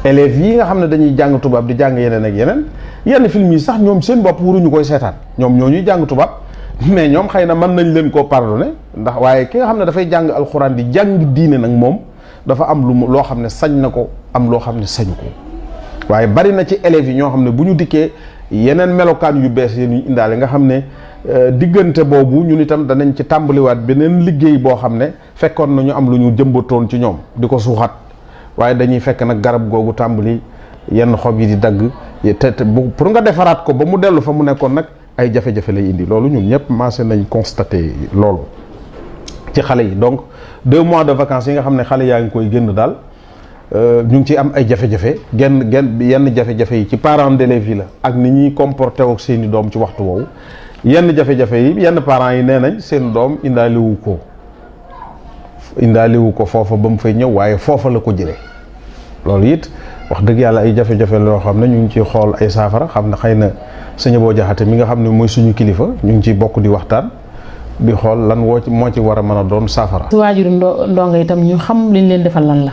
élèves yi nga xam ne dañuy jàng tubaab di jàng yeneen ak yeneen yenn film yi sax ñoom seen bopp waruñu koy seetaan ñoom ñoo ñuy jàng tubaab mais ñoom xëy na mën nañ leen koo pardonné ndax waaye ki nga xam ne dafay jàng alxuraan di jàng diine nag moom dafa am lu mu loo xam ne sañ na ko am loo xam ne sañu ko waaye bari na ci élèves yi ñoo xam ne bu ñu dikkee yeneen melokaan yu bees yi ñu indaale nga xam ne diggante boobu ñun itam danañ ci tàmbaliwaat beneen liggéey boo xam ne fekkoon na ñu am lu ñu jëmbatoon ci ñoom di ko suuxat waaye dañuy fekk nag garab googu tàmbali yenn xob yi di dagg te te bu pour nga defaraat ko ba mu dellu fa mu nekkoon nag ay jafe-jafe lay indi loolu ñun ñëpp maase nañ constaté loolu ci xale yi donc deux mois de vacances yi nga xam ne xale yaa ngi koy génn daal ñu ngi ci am ay jafe-jafe genn genn yenn jafe-jafe yi ci parents d'élèves yi la ak ni ñuy comporté ak seeni doom ci waxtu woowu yenn jafe-jafe yi yenn parents yi nee nañ seen doom indaaliwu ko indaaliwu ko foofa ba mu fay ñëw waaye foofa la ko jëlee loolu it wax dëgg yàlla ay jafe-jafe loo xam ne ñu ngi ciy xool ay saafara xam ne xëy na sëñ boo jaxate mi nga xam ne mooy suñu kilifa ñu ngi ciy bokk di waxtaan di xool lan woo ci moo ci war a mën a doon saafara. su waajuru ndo ndongo itam ñu xam liñ leen defal lan la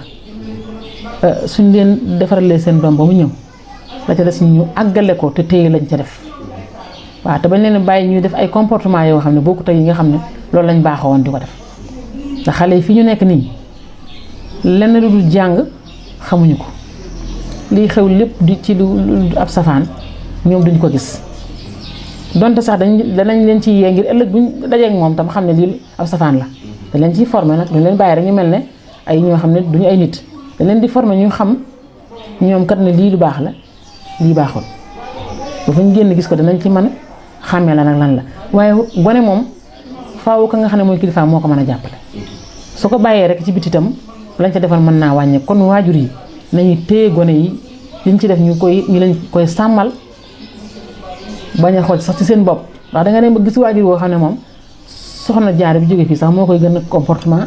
suñ leen defaralee seen doom ba mu ñëw la ca des ñu àggale ko te téye lañ ca def waaw te bañ leen bàyyi ñuy def ay comportement yoo xam ne bokkut ak yi nga xam ne loolu lañ baaxoo woon di ko def ndax xale yi fi ñu nekk nii lenn lu dul jàng xamuñu ko lii xew lépp di ci lu ab safaan ñoom duñ ko gis donte sax dañ danañ leen ci yee ngir ëllëg buñ dajeek moom tam xam ne lii ab safaan la dañ leen ciy formé nag duñ leen bàyyi rek ñu mel ne ay ñoo xam ne duñu ay nit dañ leen di formé ñu xam ñoom kat ne lii lu baax la lii baaxul ba fu ñu génn gis ko danañ ci mën xàmmee la nag lan la waaye gone moom faaw ka nga xam ne mooy kilifa moo ko mën a jàppale su ko bàyyee rek ci biti itam lañ ca defal mën naa wàññe kon waajur yi nañu téye gone yi liñ ci def ñu koy ñu lañ koy sàmmal bañ a xool sax ci seen bopp ndax danga dem ba gis waajur woo xam ne moom soxna jaar bi jóge fii sax moo koy gën a comportement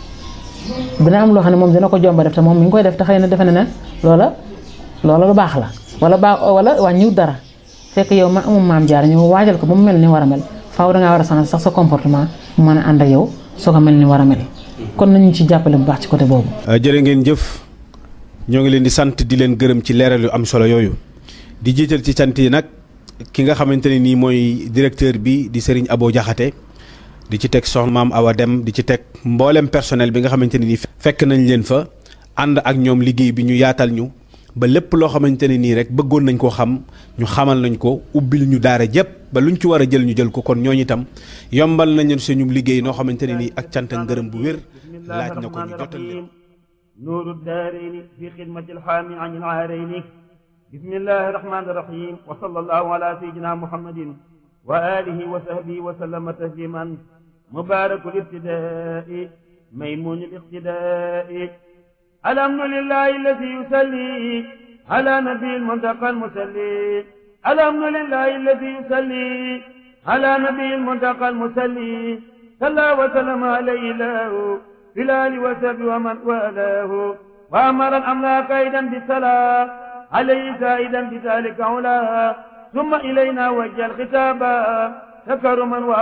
dina am loo xam ne moom dina ko jomba def te moom mi ngi koy def te xëy na defe na ne loola loola lu baax la wala baax wala wàññiwut dara fekk yow ma amul maam jaar ñëw waajal ko ba mu mel ni war a mel faaw dangaa war a changer sax sa comportement mu mën a ànd ak yow soo ko mel ni war a mel kon nañu ci jàppale bu baax ci côté boobu. jërë ngeen jëf ñoo ngi leen di sant di leen gërëm ci leeral yu am solo yooyu di jiital ci sant yi nag ki nga xamante ne nii mooy directeur bi di Serigne Abo Diakhaté di ci teg soxna maam Awa Dem di ci teg mboolem personnel bi nga xamante ne nii fekk nañ leen fa ànd ak ñoom liggéey bi ñu yaatal ñu ba lépp loo xamante ne nii rek bëggoon nañ koo xam ñu xamal nañ ko ubbil ñu daara jëpp ba luñ ci war a jël ñu jël ko kon ñooñu itam yombal nañu suñu liggéey noo xamante ne nii ak cant ak ngërëm bu wér laaj na ko ñu jotal leen نور الدارين في خدمة الحامي عن العارين بسم الله الرحمن الرحيم وصلى الله على سيدنا محمد وآله وصحبه وسلم تسليما مبارك الابتداء ميمون الاقتداء الحمد لله الذي يصلي على نبي المنتقى المسلي الحمد لله الذي يصلي على نبي المنتقى المسلي صلى وسلم عليه الله في الآل وسب ومن والاه وأمر الأملاك أيضا بالصلاة عليه زائدا بذلك علا ثم إلينا وجه الخطاب تكرما